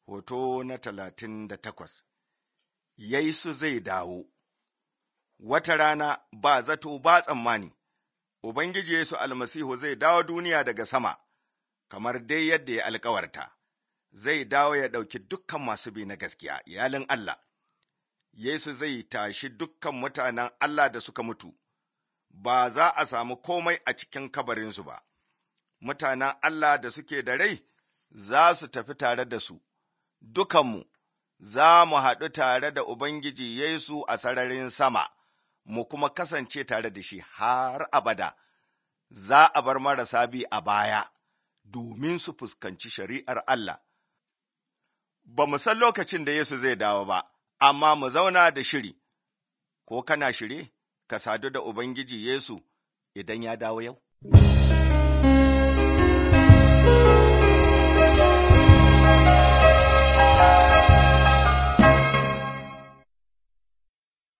Hoto na talatin da takwas Yesu zai dawo Wata rana ba zato ba tsammani, Ubangiji Yesu almasihu zai dawo duniya daga sama, kamar dai yadda ya alkawarta, zai dawo ya ɗauki dukkan masu bi na gaskiya, iyalin Allah. Yesu zai tashi dukkan mutanen Allah da suka mutu, ba za a samu komai a cikin kabarinsu ba. Mutanen Allah da suke da rai za su tafi tare da su, dukanmu za mu haɗu tare da Ubangiji Yesu a sararin sama, mu kuma kasance tare da shi har abada. Za a bar marasa bi a baya domin su fuskanci shari'ar Allah. Ba mu san lokacin da Yesu zai dawo ba, amma mu zauna da shiri, ko kana shirye ka sadu da Ubangiji Yesu idan ya dawo yau?